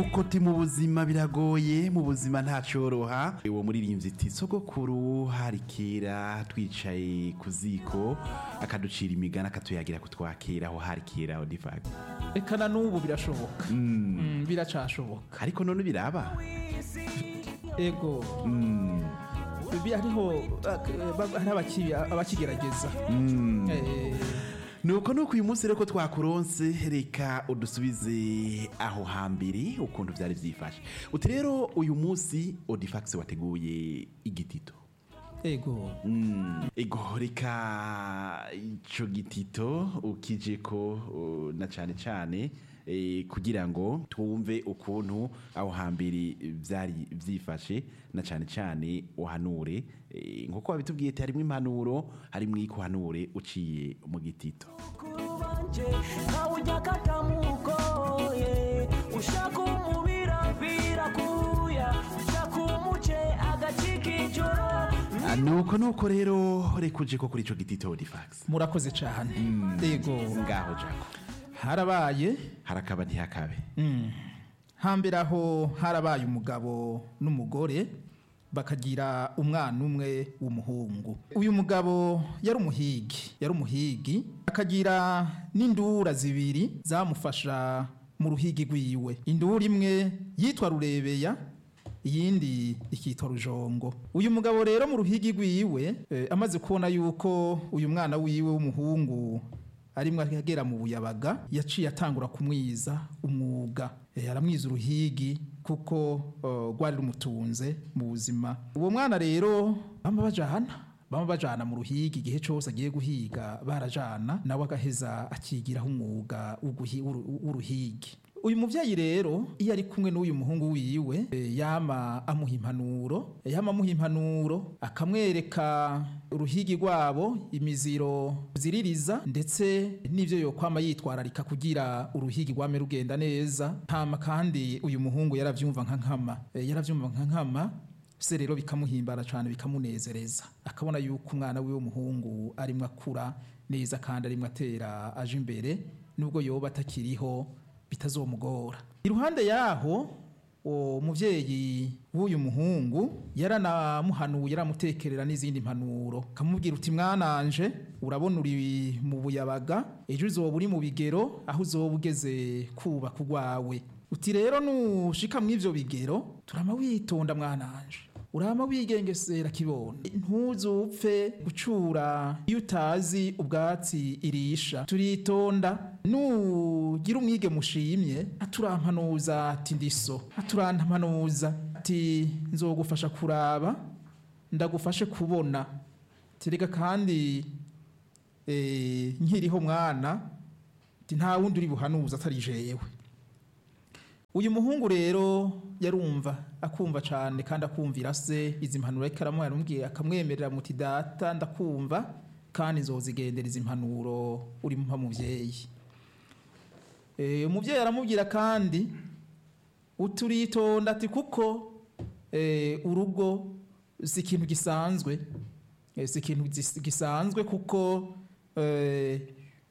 uko ti mu buzima biragoye mu buzima ntacoroha uwo muririmbyi iti sogokuru hari kera twicaye ku ziko akaducira imigani akatuyagira kutwakira aho hari kera aho divaga reka na n'ubu birashoboka Mm, biracashoboka ariko none biraba ego Bi- hariho ak- ba- hari abaki- abakigerageza Eh, nuko nuko uyu munsi rero ko twakuronse reka udusubize aho hambere ukuntu byari byifashe uti rero uyu munsi odifax wateguye igitito ego ego reka ico gitito ukije ko uh, na cane cane eh, kugira ngo twumve ukuntu aho hambere byari byifashe na cane cane uhanure eh, nkuko wabitubwiye ati harimwo impanuro harimwo ikuhanure uciye mu gitito mukuru wanje ntawujya katamugoye ushaka umubira birakuya ushaka umuce agacika ijoro Ah, nuko nuko rero reka uje ko kuri ico gitito odifax murakoze cyane ego ngaho jako harabaye harakaba ntihakabe hambere aho harabaye umugabo n'umugore bakagira umwana umwe w'umuhungu uyu mugabo yari umuhigi yari umuhigi akagira n'indura zibiri zamufasha mu ruhigi rwiwe indura imwe yitwa rurebeya iyindi ikitwa rujongo uyu mugabo rero mu ruhigi rwiwe eh, amaze kubona yuko uyu mwana wiwe w'umuhungu arimwo agera mu buyabaga yaciye atangura kumwiza umwuga Eh, aramwiza uruhigi kuko eh, rwari rumutunze mu buzima uwo mwana rero bama bajana bama bajana mu ruhigi igihe cyose agiye guhiga barajana nawe agaheza akigiraho umwuga w'uguhi- w'uru- w'uruhigi uyu muvyeyi rero iyo ari kumwe n'uyu muhungu wiwe eh, yama amuha impanuro yama amuha impanuro akamwereka uruhigi rwabo imiziro ziririza ndetse n'ivyo yokwama yitwararika kugira uruhigi rwame rugenda neza hama kandi uyu muhungu yaravyumva nka nkama Eh, yaravyumva nka nkama se rero bikamuhimbara cyane bikamunezereza akabona yuko umwana wiwe w'umuhungu arimwo akura neza kandi arimwo atera aje imbere nubwo yoba atakiriho bitazomugora iruhande yaho uwo muvyeyi w'uyu muhungu yaranamuhanuye yaramutekerera n'izindi mpanuro kamubwira uti mwananje urabona uri mu buyabaga ejo uzoba uri mu bigero aho uzoba ugeze kubaka urwawe uti rero nushika mw'ivyo bigero turama witonda mwananje urama wigengesera kibono ntuzupfe gucura iyo utazi ubwatsi irisha turitonda nugira umwige mushimye aturampanuza ati ndiso aturampanuza ati nzogufasha kuraba ndagufashe kubona terega kandi eh, nkiriho mwana ati nta wundi uri buhanuza atari jewe uyu muhungu rero yarumva akumva cyane kandi akumvira se izi mpanuro ariko aramuha aramubwira akamwemerera muti data ndakumva kandi nzozigendera izi mpanuro uri mpa muvyeyi Eh, umuvyeyi aramubwira kandi uturitonda ati kuko eh, urugo si ikintu gisanzwe Eh, si ikintu gis- gisanzwe kuko eh,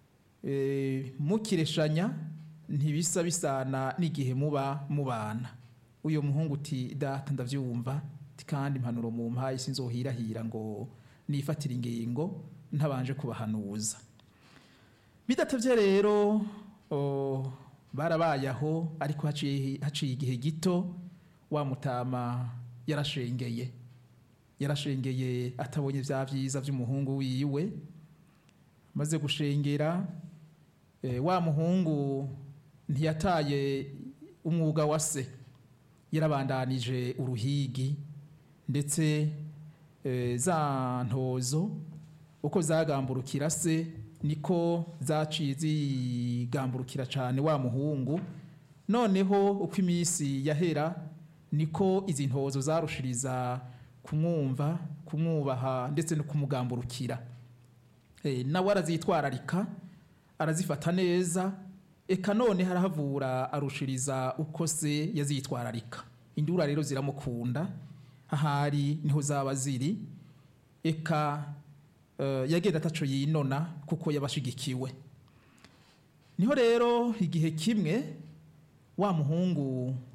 eh, mukireshanya ntibisa bisana n'igihe muba mubana uyu muhungu uti data ndavyumva ati kandi impanuro mu mpaye sinzohirahira ngo nifatire ingingo ntabanje kubahanuza bidatevye rero o, barabaye aho ariko haciye haciye igihe gito wa mutama yarashengeye yarashengeye atabonye vya vyiza vy'umuhungu wiwe maze gushengera eh, wa muhungu ntiyataye umwuga wa se yarabandanije uruhigi ndetse eh, za ntozo uko zagamburukira se niko zaciye zigamburukira cyane wa muhungu noneho uko iminsi yahera niko izi ntozo zarushiriza kumwumva kumwubaha ndetse no kumugamburukira Eh, nawe arazitwararika arazifata neza eka none harahavura arushiriza uko se yazitwararika indura rero ziramukunda ahari niho zaba ziri eka eh, yagenda ataco yinona kuko yabashigikiwe niho rero igihe kimwe wa muhungu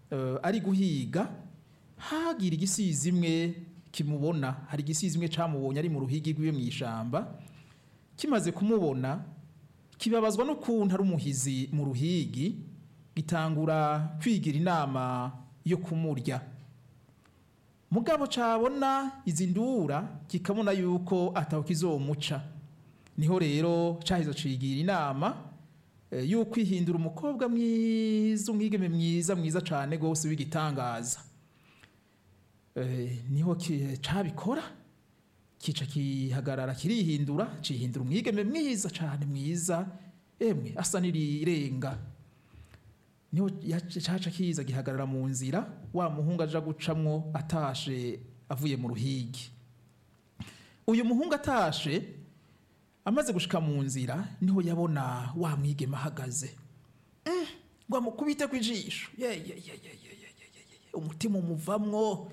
eh, ari guhiga hagira igisizi imwe kimubona hari igisizi imwe camubonye ari mu ruhigi rwiwe mu ishamba kimaze kumubona kibabazwa n'ukuntu ari umuhizi mu ruhigi gitangura kwigira inama yo kumurya mugabo cabona izi ndura kikabona yuko ataho kizomuca niho rero caheza cigira inama eh, yuko ihindura umukobwa mwiza umwigeme mwiza mwiza cane gose w'igitangaza Eh, niho ki- cabikora kica kihagarara kirihindura cihindura umwigeme mwiza cane mwiza emwe asa n'irirenga niho yaca- caca kiza gihagarara mu nzira wa muhungu aja gucamwo atashe avuye mu ruhigi uyu muhungu atashe amaze gushika mu nzira niho yabona wa mwigeme ahagaze Mm, ngo amukubite ku ijisho Ye, ye, ye, ye, ye, ye, ye, ye, ye. umutima umuvamwo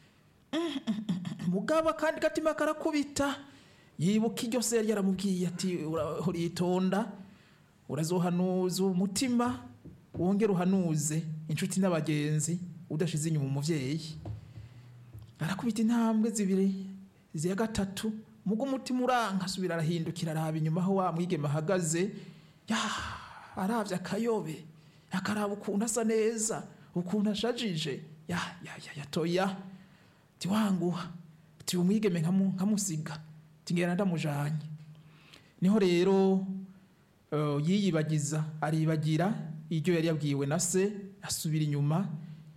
mugabo kandi gatima karakubita yibuka iryo se yari yaramubwiye ati "Ura- uritonda urazohanuza umutima wongere uhanuze inshuti n'abagenzi udashize inyuma umuvyeyi arakubita intambwe zibiri ziya gatatu mugo umutima uranka asubira arahindukira araba inyuma aho wa mwigeme ahagaze ya aravye akayobe akaraba ukuntu asa neza ukuntu ashajije ya ya ya yatoya tiwanguha ti umwigeme nkamu- nkamusiga tingera ndamujanye niho rero eh, yiyibagiza aribagira iryo yari yabwiwe na se asubira inyuma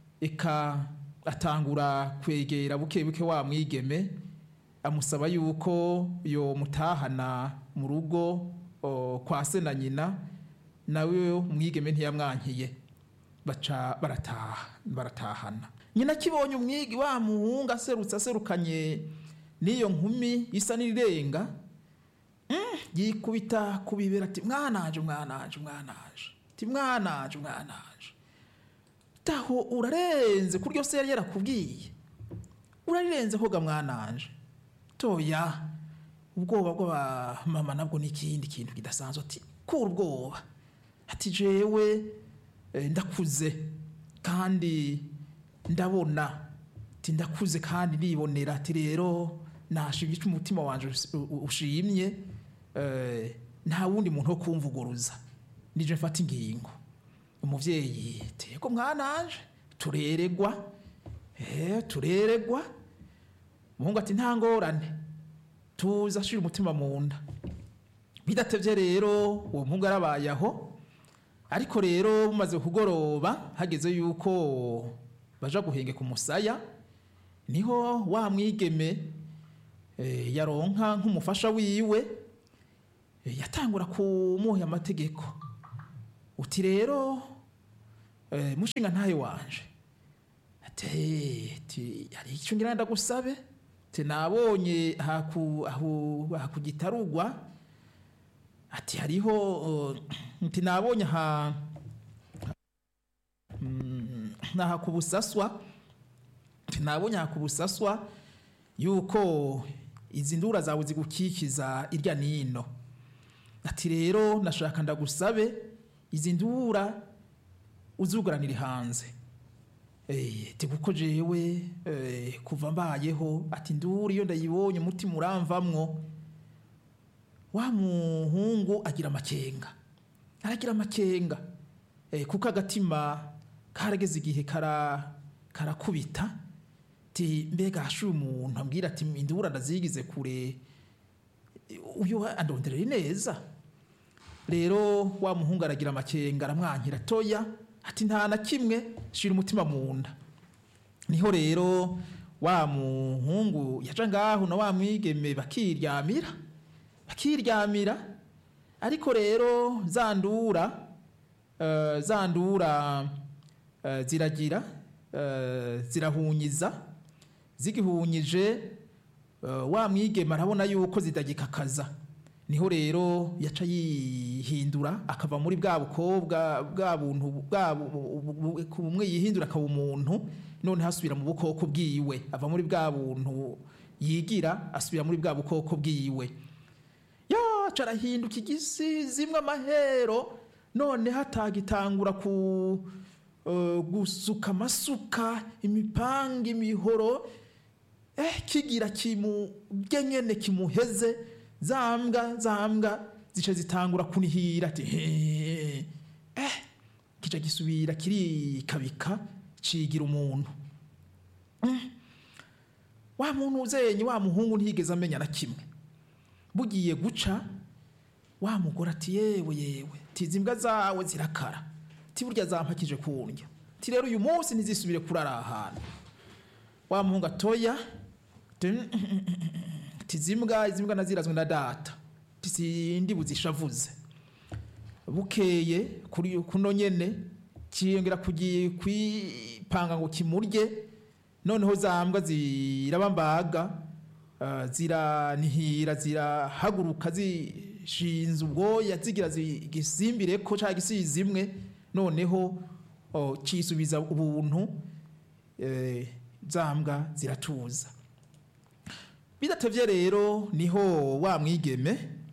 eka atangura kwegera buke buke wa mwigeme amusaba yuko yo mutahana mu rugo o, kwa se na nyina nawe umwigeme ntiyamwankiye baca barataha baratahana nyina akibonye umwigi wa muhungu aserutse aserukanye n'iyo nkumi isa n'irirenga mm, yikubita ku bibero ati mwananje mwananje mwananje ati mwananje mwananje taho urarenze kuryo se yari yarakubwiye urarirenze koga mwananje toya ubwoba bw'abamama nabwo ni ikindi kintu kidasanzwe ati kura ubwoba ati jewe eh, ndakuze kandi ndabona ati ndakuze kandi nibonera ati rero nashimye icyo umutima wanje us- u- u- ushimye eh, nta wundi muntu wo kumvuguruza nije mfata ingingo umuvyeyi tego mwananje tureregwa eh tureregwa umuhungu ati nta ngorane tuza ashira umutima mu nda bidatevye rero uwo muhungu arabaye aho ariko rero bumaze kugoroba hageze yuko baja guhengeka umusaya niho wa mwigeme eh, yaronka nk'umufasha wiwe eh, yatangura kumuha amategeko uti rero eh, mushinga ntayo wanje ati ati hari icyo ngira ndagusabe ati nabonye haku ahu hakugitarugwa ati hariho uh, ati nabonye ha mm, naha kubusaswa ati nabonye ha kubusaswa yuko izi ndura zawe zigukikiza irya nino ati rero nashaka ndagusabe izi ndura uzuguranire hanze Eh, ati kuko jewe eh, kuva mbayeho ati nduri iyo ndayibonye umutima uramvamwo wa muhungu agira amakenga aragira amakenga eh, kuko agatima karageze igihe kara karakubita ti mbega hashuye umuntu ambwira ati indura ndazigize kure uyu andonderera neza rero wa muhungu aragira amakenga aramwankira toya ati nta na kimwe shira umutima mu nda niho rero wa muhungu yaca ngaho na wa mwigeme bakiryamira bakiryamira ariko rero zandura uh, zandura uh, ziragira uh, zirahunyiza zigihunyije uh, wa mwigeme arabona yuko zidagikakaza niho rero yaca yihindura akava muri bwa bukobwa bwa buntu bwa bu- bu- bu- ku bumwe yihindura akaba umuntu none asubira mu bukoko bwiwe ava muri bwa buntu yigira asubira muri bwa bukoko bwiwe yaca arahinduka igisi zimwe amahero none hatagitangura ku eh, gusuka amasuka imipanga imihoro eh, kigira kimubye nyene kimuheze za mbwa za mbwa zica zitangura kunihira ati "He, eh, kica gisubira kirikabika cigira umuntu wa muntu uzenye wa muhungu ntiyigeze amenya na kimwe bugiye guca wa mugore ati yewe yewe tizi imbwa zawe zirakara ti burya zampakije kundya ti rero uyu munsi ntizisubire kurara aha hantu wa muhungu atoya ti- tizi imbwa izi mbwa nazirazwe na data tisindi buzishavuze bukeye kuri kuno nyene kiyongera kugi kwipanga ngo kimurye noneho za mbwa zirabambaga uh, ziranihira zirahaguruka zishinze ubwoya zigira zigisimbire ko ca gisizi imwe noneho oh, cisubiza ubuntu eh, za mbwa ziratuza bidatevye rero niho wa mwigeme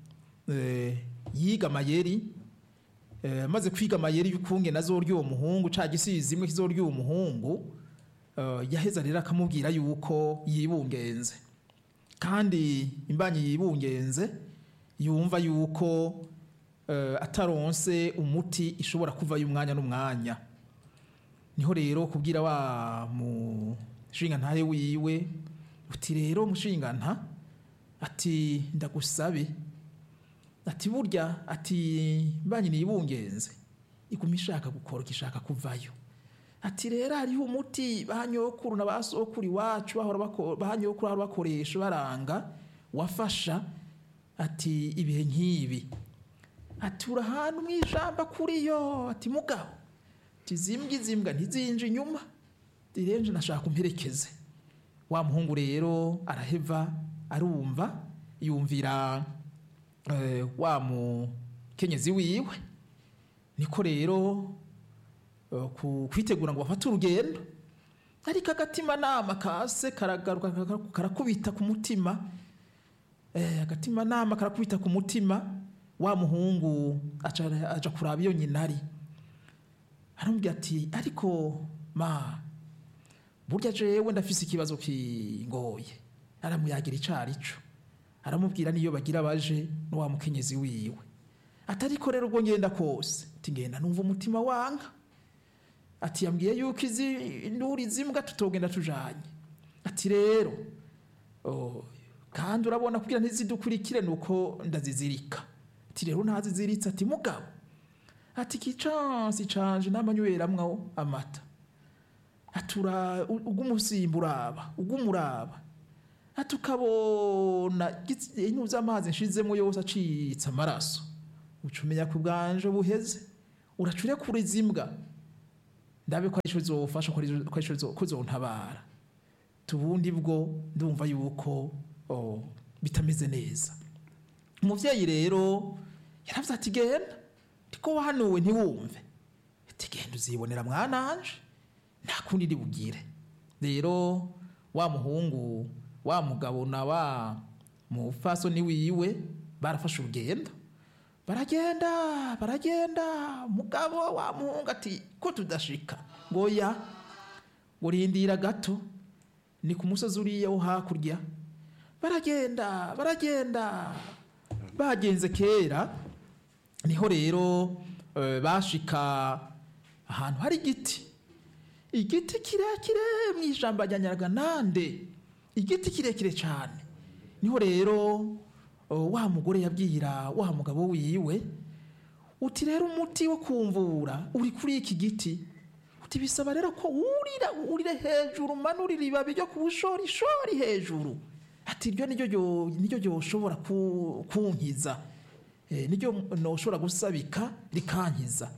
eh, yiga amayeri eh, amaze kwiga amayeri y'ukunge nazorya uwo muhungu ca gisizi imwe kizorya uwo muhungu eh, yaheza rero akamubwira yuko yibungenze kandi imbanyi yibungenze yumva yuko eh, ataronse umuti ishobora kuvayo umwanya n'umwanya niho rero kubwira wa mushinga ntahe wiwe uti rero mushinga nta ati ndagusabe ati burya ati mbanyi nibungenze iguma ishaka gukoroka ishaka kuvayo ati rero hariho umuti banyokuru na basokuru iwacu bahora bako- banyokuru bahora bakoresha baranga wafasha ati ibihe nk'ibi ati uri ahantu mu ijamba kuriyo ati mugabo ati zimbwa izimbwa ntizinje inyuma ati rero nje nashaka umperekeze wa muhungu rero araheva arumva yumvira eh, wa mukenyezi wiwe niko rero eh, ku- kwitegura ngo bafate urugendo ariko agatima nama kase karagaruka kara- karakubita ku mutima eh, agatima nama karakubita ku mutima wa muhungu aca aja kuraba iyo nyina ari aramubwira ati ariko ma burya jewe ndafise ikibazo kingoye aramuyagira icarico aramubwira niyo bagira baje n'uwa mukenyezi wiwe atariko rero ubwo ngenda kose ati ngenda numva umutima wanka ati yambwiye yuko izi nduri zimbwa tutogenda tujanye ati rero oh, kandi urabona kugira ntizidukurikire nuko ndazizirika ati rero ntaziziritse ati mugabo ati kicansi canje namanyweramwo amata atura ugumusimba uraba ugumuraba ati ukabona intuza amazi nshizemo yose acitse amaraso uca umenya ku bwanje buheze uracure kuri zimbwa ndabe ko arico zofasha ko arico- ko arico zo- ko zontabara tubundi bwo ndumva yuko oh, bitameze neza umuvyeyi rero yaravuze ati genda ndiko wahanuwe ntiwumve ati genda uzibonera mwananje nta kundi ndi bugire rero wa muhungu wa mugabo na wa mufasoni wiwe barafashe urugendo baragenda baragenda mugabo wa muhungu ati ko tudashika ngo ya urindira gato ni ku musozi uriya wo hakurya baragenda baragenda bagenze kera niho rero eh, bashika ahantu hari igiti igiti kirekire mu ijambo rya nyaraganande igiti kirekire cyane niho rero oh, wa mugore yabwira wa mugabo wiwe uti rero umuti wo kumvura uri kuri iki giti uti bisaba rero ko wurira urire hejuru umanurira ibabi ryo ku bushorishori hejuru ati iryo niryo ryo- niryo ryoshobora ku- kunkiza Eh, niryo noshobora gusabika rikankiza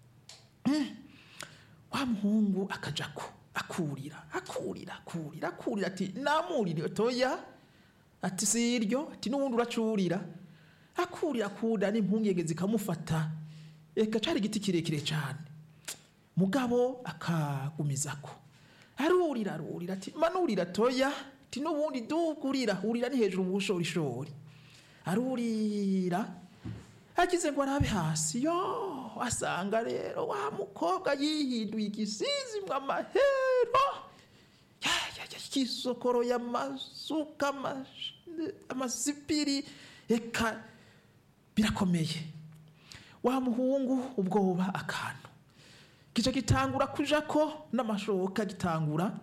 wa muhungu akajako akurira akurira akurira akurira ati namurire toya ati siryo ati n'ubundi uracurira akurira akunda n'impungenge zikamufata eka cari igiti kirekire cyane mugabo akagumizako arurira arurira ati manurira toya ati n'ubundi dugurira urira ni hejuru mu bushorishori arurira agize ngo arabe hasi yo asanga rero wa mukobwa yihinduye igisizi ngo amahero Ya, ya, ya, kisokoro y'amasuka amash- amasipiri eka birakomeye wa muhungu ubwoba akantu kica gitangura kuja ko n'amashoka gitangura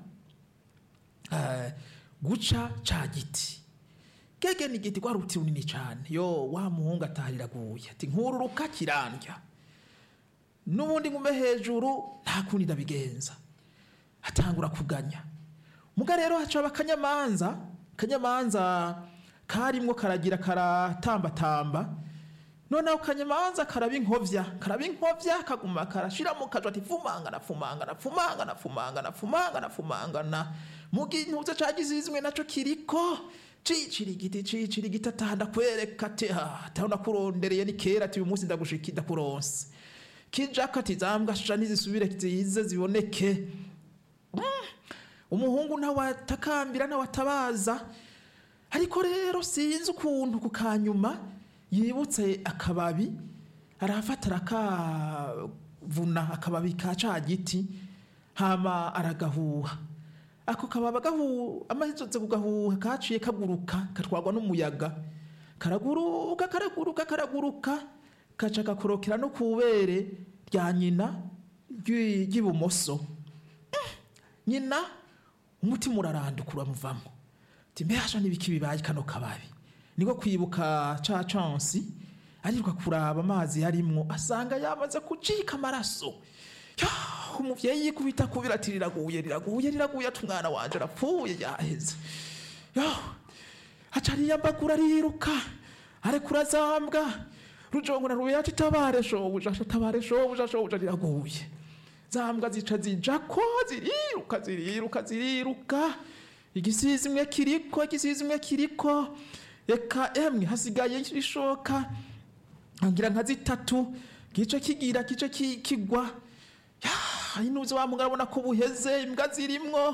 eh, guca ca giti gege ni igiti rwari uruti runini cane yo wa muhungu atariraguye ati nkururuka kirandya n'ubundi ngume hejuru nta kundi ndabigenza atangura kuganya muga rero hacaba akanyamanza akanyamanza karimwo karagira karatambatamba noneho kanyamanza karaba inkovya karaba inkovya kaguma karashira mu kajwa ati fumangana fumangana fumangana fumangana fumangana fumangana mugi ntuze cagizizwe naco kiriko cicira igiti cicira igiti atahanda kwereka ati ha atahanda kurondereye ni kera ati uyu munsi ndagushiki ndakuronse kijaka ati zambwa sha nizisubire zize ziboneke umuhungu nawe atakambira nawe atabaza ariko rero sinzi ukuntu ku kanyuma yibutse akababi arafata arakavuna akababi ka ca giti hama aragahuha ako kababi agahu amaze kugahuha kaciye kaguruka katwarwa n'umuyaga karaguruka karaguruka karaguruka kaca gakorokera no kubere rya nyina ry'i- ry'ibumoso nyina umutima uraranduka uramuvamo ati mbehasha n'ibiki bibaye kano kababi niko kwibuka ca cansi ariruka kuraba amazi yarimwo asanga yamaze kucika amaraso Ya, umuvyeyi yikubita kubira ati riraguye riraguye riraguye ati umwana wanje arapfuye yaheze yo aca ariyambagura ariruka arekura zambwa rujongo na rubeya ati tabare shobuja tabare shobuja shobuja riraguye zambwa zica zijako ziriruka ziriruka ziriruka igisizi imwe kiriko igisizi imwe kiriko eka emwe hasigaye ishoka ngira nka zitatu gice kigira gice ki- kigwa ya inuze wa mugabo abona ko buheze imbwa zirimwo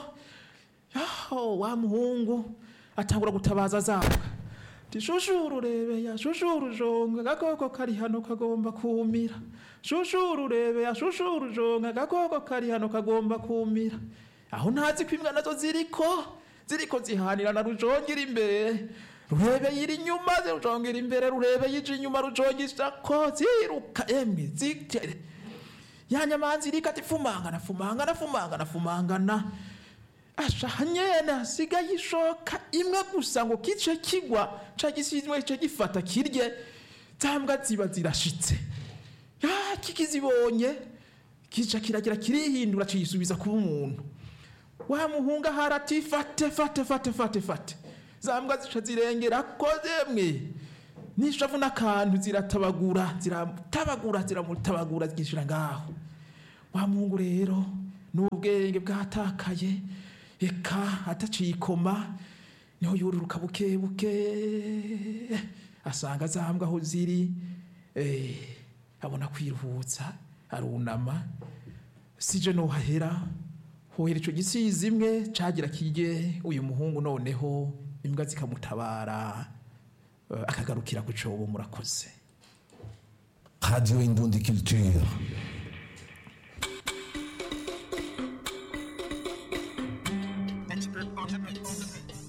ya wa muhungu atangura gutabaza zambwa ati shushuru urebeya shushuru jonga agakoko kari hano kagomba kumira shushuru urebeya shushuru jonga agakoko kari hano kagomba kumira aho ntazi ko imbwa nazo ziriko ziriko zihanira na rujongera imbere rurebe yiri inyuma rujongera imbere rurebe yije inyuma rujongisha ko ziruka emwe zitere ya nyamanza iriko ati fumangana fumangana fumangana fumangana asha nyene hasigaye ishoka imwe gusa ngo kice kigwa ca gisizwe kice gifata kirye zambwa ziba zirashitse ya kikizibonye kica kiragira kirihindura ciyisubiza kuba umuntu wa muhunga harati fate fate fate fate fate zambwa zica zirengera ko zemwe nishavu n'akantu ziratabagura ziratabagura ziramutabagura zigishira ngaho wa muhungu rero n'ubwenge bwatakaye eka ataciye ikoma niho yururuka buke buke asanga zambwa aho ziri eh, abona kwiruhutsa arunama sije nohahera hohera ico gisizi imwe cagira kirye uyu muhungu noneho imbwa zikamutabara eh, akagarukira ku cobo murakoze Radio Indonde Culture.